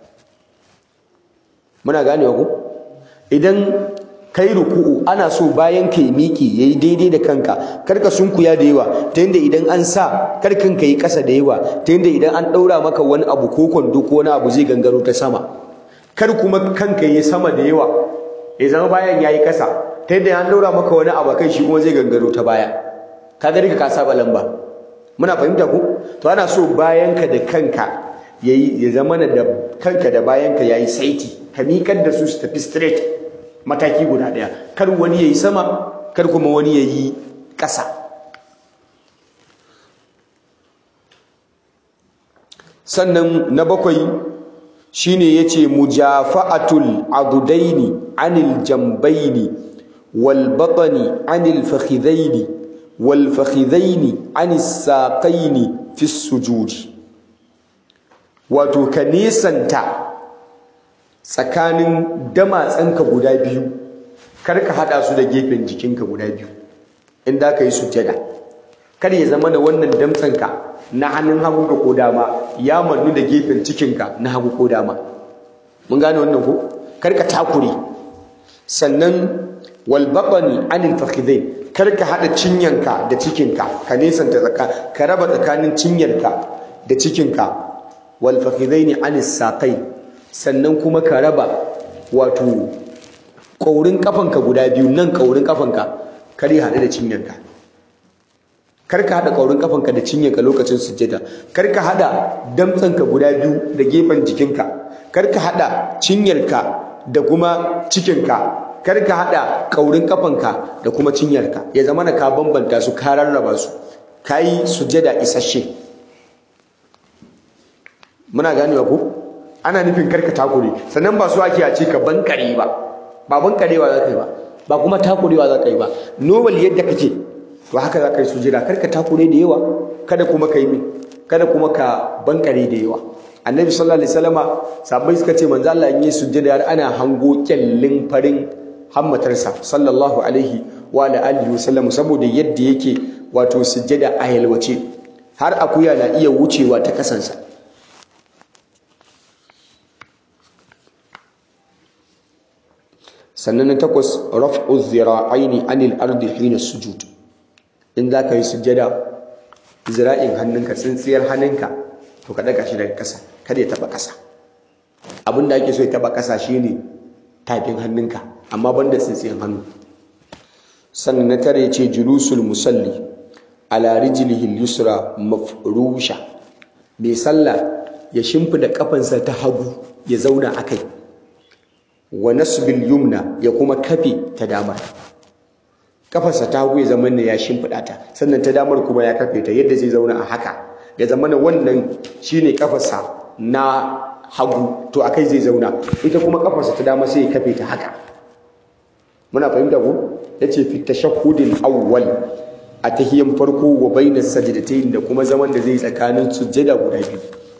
muna ganewa ku idan kai ruku'u ana so bayan ka yi miƙi ya yi daidai da kanka kar ka sunkuya da yawa ta yadda idan an sa kar kanka yi ƙasa da yawa ta yadda idan an ɗaura maka wani abu ko kwando ko wani abu zai gangaro ta sama kar kuma kanka yi sama da yawa ya zama bayan ya yi ƙasa ta yadda an ɗaura maka wani abu kai shi kuma zai gangaro ta baya ka ga ka saba lamba muna fahimta ku to ana so bayanka da kanka yayi ya zama da kanka da bayanka yayi saiti ka miƙar da su su tafi straight mataki guda ɗaya kar wani yayi sama kar kuma wani yayi ƙasa sannan na bakwai shine yace mujafa'atul adudaini anil jambaini wal batni anil fakhidaini wal fakhidaini anis saqaini fi sujudi wato ka nisanta tsakanin damatsanka guda biyu kar ka hada su da gefen jikinka guda biyu in da ka yi sujjada kar ya zama da wannan damtsanka na hannun hagu ka ko dama ya mannu da gefen cikinka na hagu ko dama mun gane wannan ko kar ka takure sannan wal baqani anil fakhidain kar ka hada cinyanka da cikinka ka nesanta tsaka ka raba tsakanin cinyarka da cikinka wal fakhidaini anis saqai sannan kuma ka raba wato kaurin kafanka guda biyu nan kaurin kafanka kar ya hada da cinyanka kar ka hada kaurin kafanka da cinyanka lokacin sujjada kar ka hada damtsanka guda biyu da gefen jikinka kar ka hada cinyarka da kuma cikinka kar ka hada kaurin kafanka da kuma cinyarka ya zama na ka bambanta su ka rarraba su kai sujjada isasshe muna ganewa ko ana nufin karka takure sannan ba su ake a ce ka bankare ba ba bankarewa za ka yi ba ba kuma takurewa za ka yi ba normal yadda kake to haka za ka yi sujjada karka takure da yawa kada kuma ka yi kada kuma ka bankare da yawa annabi sallallahu alaihi wasallama sahabbai suka ce manzo Allah in yi sujjada har ana hango kyallin farin hammatarsa sallallahu alaihi wa alihi wasallam saboda yadda yake wato sujjada a yalwace har akuya na iya wucewa ta kasansa sannan na takwas raf'u zira'aini anil ardi hina sujud in za ka yi sujjada zira'in hannunka tsintsiyar hannunka to ka daga shi daga ƙasa kada ya taba ƙasa abin da ake so ya taba ƙasa shine tafin hannunka amma banda tsintsiyar hannu sannan na tare ce julusul musalli ala rijlihi yusra mafrusha mai sallah ya shimfida kafansa ta hagu ya zauna akai wa nasbil yumna ya kuma kafe ta damar kafarsa ta hagu ya zama ne ya shimfida ta sannan ta damar kuma ya kafe ta yadda zai zauna a haka ya zama na wannan shine kafarsa na hagu to akai zai zauna ita kuma kafarsa ta dama sai ya kafe ta haka muna fahimta ko yace fi tashahhudil awwal a tahiyan farko wa bainas sajdatayn da kuma zaman da zai tsakanin sujjada guda biyu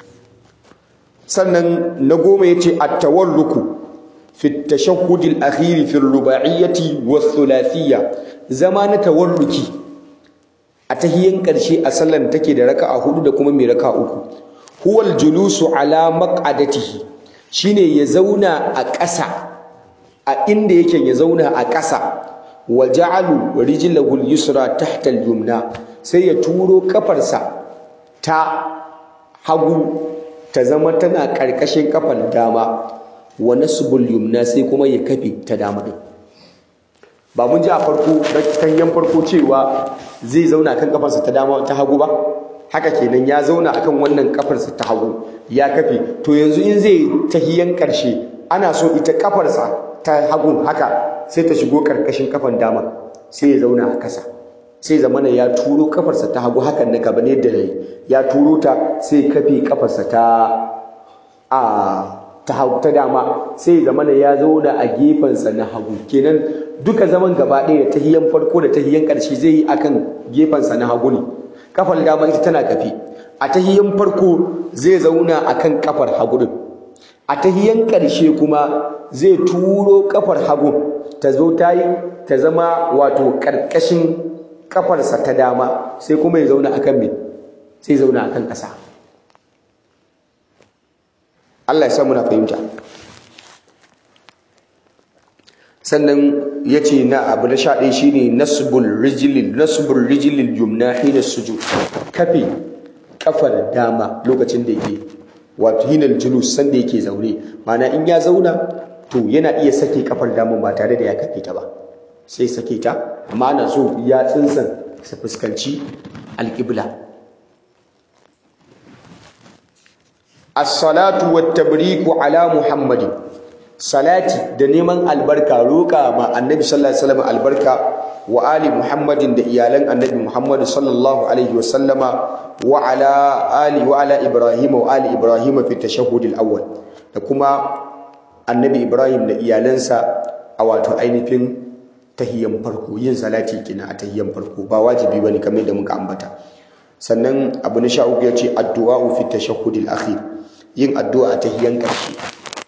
sannan na goma yace at-tawarruku fi tashahhudil akhir fi ar-ruba'iyyati was-thulathiyya zama na tawarruki a tahiyan karshe a sallan take da raka'a hudu da kuma mai raka'a uku huwal julusu ala maq'adatihi shine ya zauna a ƙasa a inda yake ya zauna a ƙasa wa ja'alu rijlahu al-yusra tahta al-yumna sai ya turo kafarsa ta hagu ta zama tana ƙarƙashin kafar dama wa nasbul yumna sai kuma ya kafe ta dama din ba mun ji a farko tanyan farko cewa zai zauna kan kafarsa ta dama ta hagu ba haka kenan ya zauna akan wannan kafarsa ta hagu ya kafe to yanzu in zai tahiyan ƙarshe ana so ita kafarsa ta hagu haka sai ta shigo karkashin kafan dama sai ya zauna a kasa sai zamana ya turo kafarsa ta hagu hakan na gaba ne da ya turo ta sai kafe kafarsa ta a ta ta dama sai zamana ya zauna a gefensa na hagu kenan duka zaman gaba ɗaya da tahiyan farko da tahiyan ƙarshe zai yi akan gefensa na hagu ne kafar dama ita tana kafe a tahiyan farko zai zauna akan kafar hagu din a tahiyan ƙarshe kuma zai turo kafar hagu ta zo ta yi ta zama wato ƙarƙashin kafarsa ta dama sai kuma ya zauna akan me sai zauna akan ƙasa Allah ya sa muna fahimta sannan ya ce na abu na sha ɗaya shi ne nasbul rijilil nasbul rijilil yumna hina sujud kafe kafar dama lokacin da yake wato hinal julus sanda yake zaune mana in ya zauna to yana iya sake kafar dama ba tare da ya kafe ta ba sai sake ta amma ana so ya tsinsan su fuskanci alƙibla as-salatu wat-tabriku ala muhammadin salati da neman albarka roƙa ma annabi sallallahu alaihi wasallam albarka wa ali muhammadin da iyalan annabi muhammad sallallahu alaihi wasallama wa ala ali wa ala ibrahim wa ali ibrahim fi tashahhud al-awwal da kuma annabi ibrahim da iyalansa a wato ainihin tahiyyan farko yin salati kina a tahiyyan farko ba wajibi bane kamar da muka ambata sannan abu na sha uku yace addu'a fi tashahhud al-akhir yin addu'a a tahiyyan karshe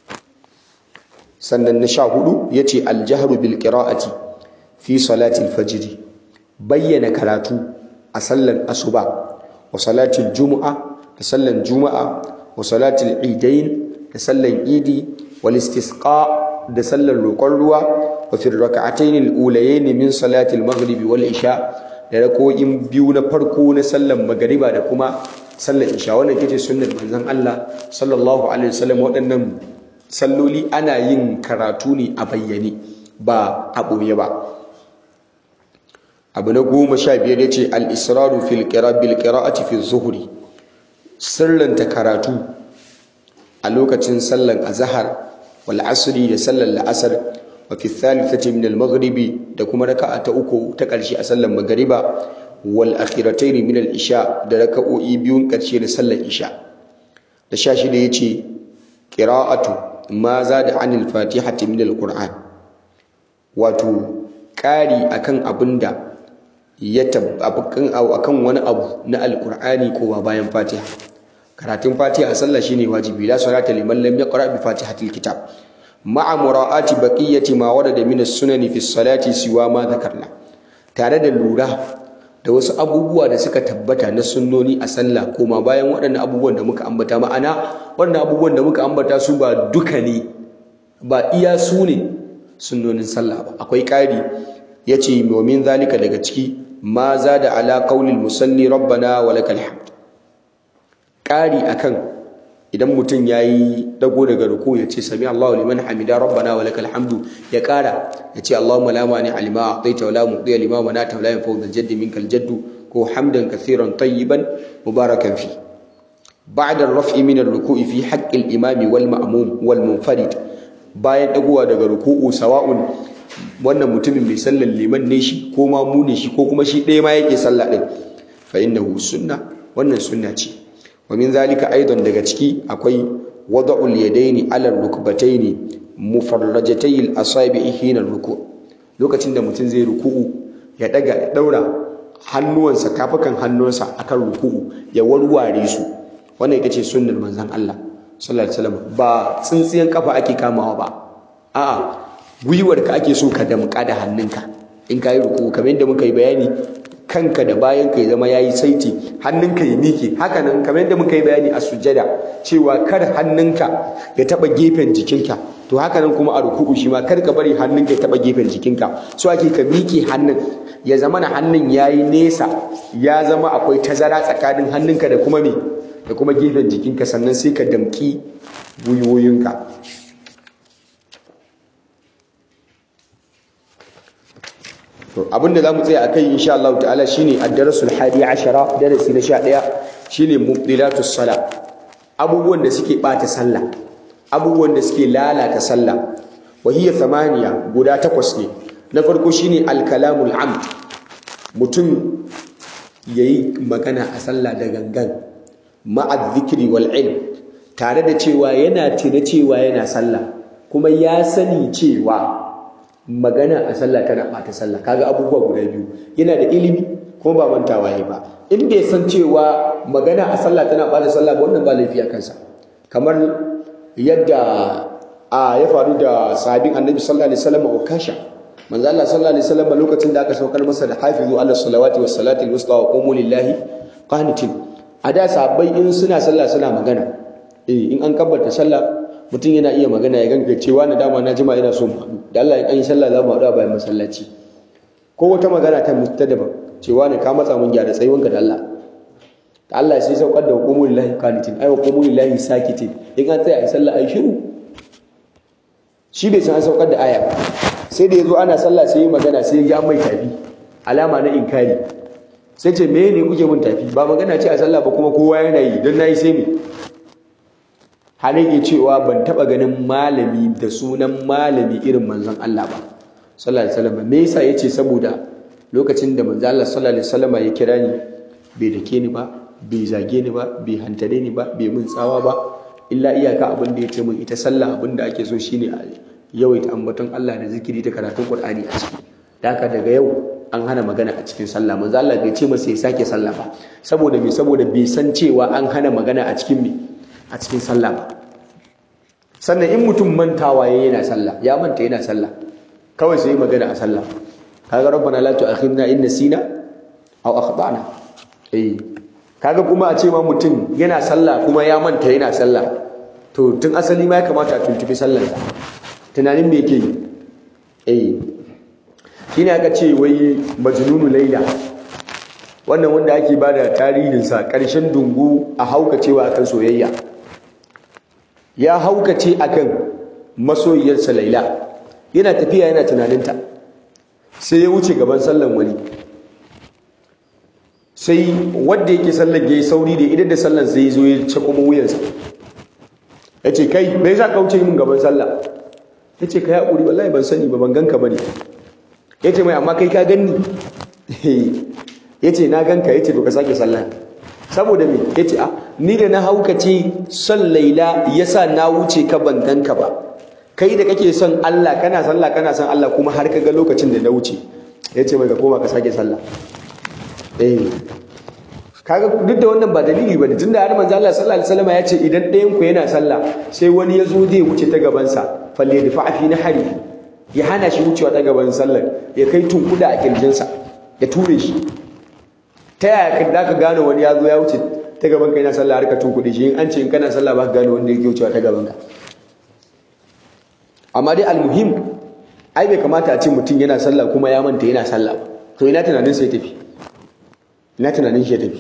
sannan na sha hudu ya ce aljahru bil qira'ati fi salati al-fajr bayyana karatu a sallan asuba wa salati al-jumu'a da sallan juma'a wa salati al-idain da sallan idi wal istisqa da sallan roƙon ruwa wa fi rak'atayn al-ulayayn min salati al-maghrib wal isha da rako'in biyu na farko na sallar magariba da kuma sallar isha wannan ita ce sunnar manzon Allah sallallahu alaihi wasallam waɗannan salloli ana yin karatu ne a bayyane ba a ɓoye ba abu na goma sha biyar ya ce al-israru fil bil qira'ati fi zuhri sirranta karatu a lokacin sallar azhar wal asri da sallar la'asar wa fi thalithati min al-maghribi da kuma raka'a ta uku ta ƙarshe a sallar magariba wal akhiratayn min al-isha da raka'o'i biyun ƙarshe da sallar isha da sha shida yace qira'atu ma zada anil fatihati min al-qur'an wato ƙari akan abinda ya tabbakan akan wani abu na alqur'ani ko ba bayan fatiha karatun fatiha a sallah shine wajibi la salata liman lam yaqra bi fatihatil kitab ma'a mura'ati baqiyati ma warada min as-sunan fi as-salati siwa ma dhakarna tare da lura da wasu abubuwa da suka tabbata na sunnoni a sallah koma bayan waɗannan abubuwan da muka ambata ma'ana waɗannan abubuwan da muka ambata su ba duka ne ba iya su ne sunnonin sallah ba akwai ƙari yace domin zalika daga ciki ma zada ala qaulil musalli rabbana wa lakal hamd ƙari akan idan mutum yayi dago daga ruku ya ce sami Allahu liman hamida rabbana wa lakal hamdu ya ƙara ya ce Allahumma la mani alima a'taita wa la mu'ti lima manata wa la yanfa'u dhal jaddi minkal jaddu ko hamdan kathiran tayyiban mubarakan fi ba'da ar-raf'i min ar-ruku'i fi haqqi al-imami wal ma'mum wal munfarid bayan dagowa daga ruku'u sawa'un wannan mutumin mai sallar liman ne shi ko ma mu ne shi ko kuma shi ɗaya ma yake sallah ɗin fa innahu sunna wannan sunna ce wa min zalika aidan daga ciki akwai wada'ul yadaini ala rukbataini mufarrajatay al-asabi'i hina ruku lokacin da mutum zai ruku'u ya daga ya daura hannuwansa tafukan hannunsa akan ruku'u ya warware su wannan ita ce sunnar manzon Allah sallallahu alaihi wasallam ba tsintsiyan kafa ake kamawa ba a'a gwiwarka ake so ka damƙa da hannunka in ka yi ruku kamar yadda muka yi bayani kanka da bayan ka ya zama ya yi saiti hannunka ya miƙe haka nan kamar yadda muka yi bayani a sujada cewa kar hannunka ya taɓa gefen jikinka to haka nan kuma a ruku'u shi ma kar ka bari hannunka ya taɓa gefen jikinka so ake ka miƙe hannun ya zama na hannun ya yi nesa ya zama akwai tazara tsakanin hannunka da kuma me da kuma gefen jikinka sannan sai ka damƙi gwiwoyinka to abinda zamu tsaya akai insha Allah ta'ala shine ad-darasul hadi ashara darasi na 11 shine mubdilatus sala abubuwan da suke bata sallah abubuwan da suke lalata sallah wa hiya thamaniya guda takwas ne na farko shine al-kalamul amd mutum yayi magana a sallah da gangan ma'a dhikri wal ilm tare da cewa yana tuna cewa yana sallah kuma ya sani cewa magana a sallah tana ɓata sallah kaga abubuwa guda biyu yana da ilimi kuma ba mantawa ne ba in bai san cewa magana a sallah tana ɓata sallah ba wannan ba laifi a kansa kamar yadda a ya faru da sahabin annabi sallallahu alaihi wasallam ukasha manzo Allah sallallahu alaihi wasallam lokacin da aka saukar masa da hafizu ala salawati was salati al wusta wa qumu lillahi qanitin a da sahabbai in suna sallah suna magana eh in an kabbata sallah mutum yana iya magana ya ganga cewa na dama na jima ina so mu haɗu da Allah ya kan yi sallah za mu haɗu a bayan masallaci ko wata magana ta mutu daban cewa ne ka matsa mun gyara tsayuwanka da Allah da Allah sai saukar da hukumul lahi qanitin ai hukumul lahi sakitin in an tsaya a sallah ai shiru shi bai san an saukar da aya ba sai da yazo ana sallah sai yi magana sai ya mai tafi alama na inkari sai ce me ne kuke mun tafi ba magana ce a sallah ba kuma kowa yana yi don nayi sai me har yake cewa ban taba ganin malami da sunan malami irin manzon Allah ba sallallahu alaihi wasallam me yasa yace saboda lokacin da manzon Allah sallallahu alaihi wasallam ya kira ni bai dake ni ba bai zage ni ba bai hantare ni ba bai mun tsawa ba illa iyaka abin da yace min ita sallah abin da ake so shine a yawaita ambaton Allah da zikiri ta karatun Qur'ani a ciki da haka daga yau an hana magana a cikin sallah manzo Allah bai ce masa ya sake sallah ba saboda me saboda bai san cewa an hana magana a cikin me a cikin sallah ba sannan in mutum mantawa ya yana sallah ya manta yana sallah kawai sai magana a sallah kaga rabbana la tu'akhidna in nasina aw akhtana eh kaga kuma a ce ma mutum yana sallah kuma ya manta yana sallah to tun asali ma ya kamata a tuntubi sallarsa tunanin me yake yi eh shine aka ce wai majnunu laila wannan wanda ake bada tarihinsa ƙarshen dungu a haukacewa akan soyayya ya haukace akan masoyiyarsa laila yana tafiya yana tunaninta sai ya wuce gaban sallan wani sai wanda yake sallar ya yi sauri da idan da sallan sai ya zo ya ci kuma wuyansa ya ce kai bai za ka wuce min gaban sallah ya ce ka yi haƙuri wallahi ban sani ba ban ganka ba ne ya ce mai amma kai ka ganni ya ce na ganka ya ce to ka sake sallah saboda me ya ce a ni da na haukace son laila ya sa na wuce ka ban ganka ba kai da kake son Allah kana sallah kana son Allah kuma har ka ga lokacin da na wuce ya ce mai ka koma ka sake sallah eh kaga duk da wannan ba dalili bane tunda har manzo Allah sallallahu alaihi wasallam ya ce idan ɗayan ku yana sallah sai wani ya zo zai wuce ta gaban sa falle da fi nahari ya hana shi wucewa ta gaban sallar ya kai tunkuda a kirjinsa ya ture shi ta yaya ka da ka gane wani ya zo ya wuce ta gaban ka yana sallah har ka tunkuɗe shi in an ce in kana sallah ba ka gane wanda yake wucewa ta gaban ka amma dai almuhim ai bai kamata a ce mutum yana sallah kuma ya manta yana sallah ba to ina tunanin sai tafi ina tunanin shi ya tafi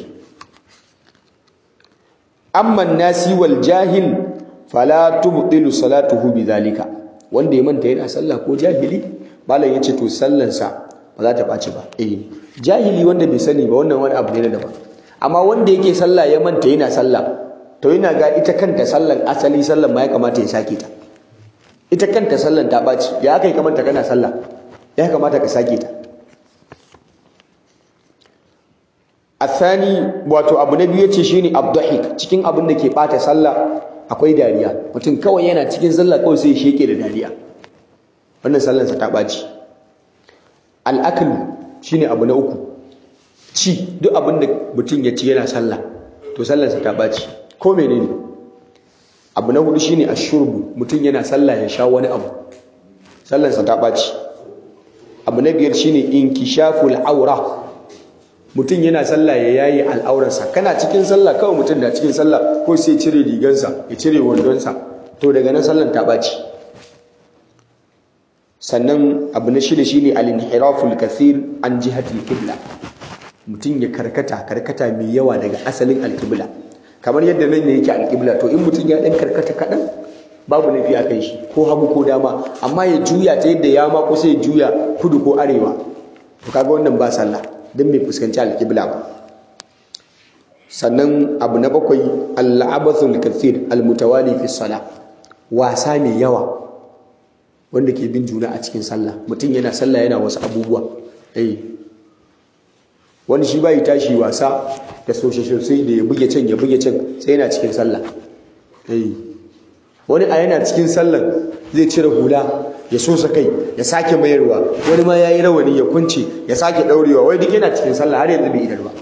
amma nasi wal jahil fala tubtilu salatuhu bidhalika wanda ya manta yana sallah ko jahili malam yace to sallansa ba za ta ɓaci ba eh jahili wanda bai sani ba wannan wani abu ne na daban amma wanda yake sallah ya manta yana sallah to yana ga ita kanta sallan asali sallan ma ya kamata ya sake ta ita kanta sallan ta ɓaci ya aka yi kamanta kana sallah ya kamata ka sake ta athani wato abu na biyu yace shine abdahik cikin abin da ke bata sallah akwai dariya mutum kawai yana cikin sallah kawai sai ya sheke da dariya wannan sallansa ta ɓaci al'akal shine abu na uku ci duk abin da mutum ya ci yana sallah to sallansa ta ɓaci ko menene abu na hudu shine ashurbu mutum yana sallah ya sha wani abu sallansa ta ɓaci abu na biyar shine inkishaful aura mutum yana sallah ya yayi al'aurarsa kana cikin sallah kawai mutum na cikin sallah ko sai cire rigansa ya cire wandonsa to daga nan sallan ta ɓaci sannan abu na shida shine al-inhiraful kathir an jihatil qibla mutum ya karkata karkata mai yawa daga asalin alqibla kamar yadda nan ne yake alqibla to in mutum ya dan karkata kadan babu laifi a kai shi ko hagu ko dama amma ya juya ta yadda ya ma kusa ya juya kudu ko arewa to kaga wannan ba sallah dan bai fuskanci alqibla ba sannan abu na bakwai al-abathul kathir al-mutawali fi salah wasa mai yawa wanda ke bin juna a cikin sallah mutum yana sallah yana wasu abubuwa eh wani shi bai tashi wasa da sosai da ya buge can ya buge can sai yana cikin sallah eh wani a yana cikin sallan zai cire hula ya sosa kai ya sake mayarwa wani ma yayi rawani ya kunce ya sake daurewa wai duk yana cikin sallah har yanzu bai idar ba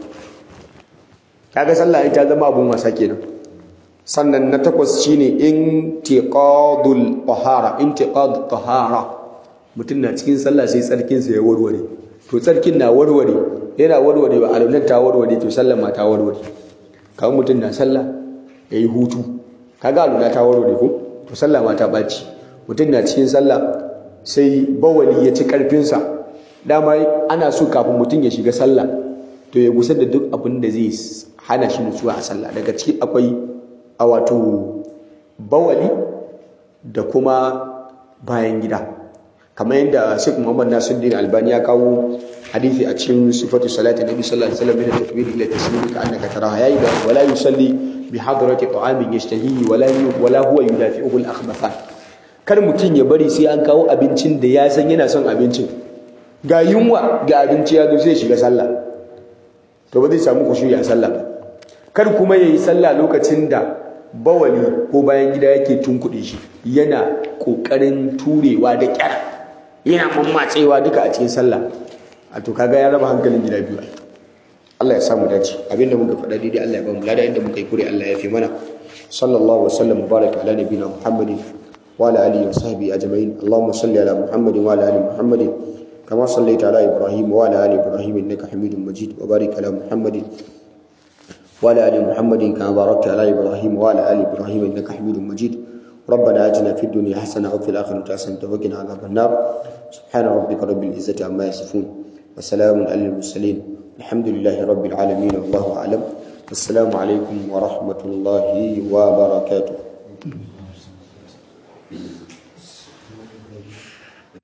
kaga sallah ita zama abun wasa kenan sannan na takwas shine intiqadul tahara intiqadut tahara mutum na cikin sallah sai tsarkin sa ya warware to tsarkin na warware yana warware ba alaunan ta warware to sallan ma ta warware kawai mutum na sallah yayi hutu kaga aluna ta warware ko to sallah ma ta baci mutum na cikin sallah sai bawali ya ci karfin sa dama ana so kafin mutum ya shiga sallah to ya gusar da duk abin da zai hana shi nutsuwa a sallah daga ciki akwai a wato bawali da kuma bayan gida kamar yadda Sheikh Muhammad Nasiruddin Albani ya kawo hadisi a cikin sifatu salati Nabi sallallahu alaihi wasallam min takbir ila taslim ka annaka taraha yayi da wala yusalli bi hadrati ta'amin yashtahihi wala wala huwa yudafi'uhu al-akhbathan kar mutum ya bari sai an kawo abincin da ya san yana son abincin ga yunwa ga abinci ya zo sai shiga sallah to ba zai samu kushuyi a sallah ba kar kuma yayi sallah lokacin da bawali ko bayan gida yake tunkuɗe shi yana ƙoƙarin turewa da ƙyar yana mammatsewa duka a cikin sallah a to kaga ya raba hankalin gida biyu Allah ya samu dace abinda muka faɗa daidai Allah ya ba mu lada inda muka yi kure Allah ya fi mana sallallahu wa sallam baraka ala nabiyina muhammadin wa ala alihi wa sahbihi ajma'in allahumma salli ala muhammadin wa ala ali muhammadin kama sallaita ala ibrahim wa ala ali ibrahim innaka hamidum majid wa barik ala muhammadin وعلى ال محمد كما باركت على ابراهيم وعلى ال ابراهيم انك حميد مجيد ربنا آتنا في الدنيا حسنة وفي الآخرة حسنة وقنا عذاب النار سبحان ربك رب العزة عما يصفون وسلام على المرسلين الحمد لله رب العالمين والله أعلم السلام عليكم ورحمة الله وبركاته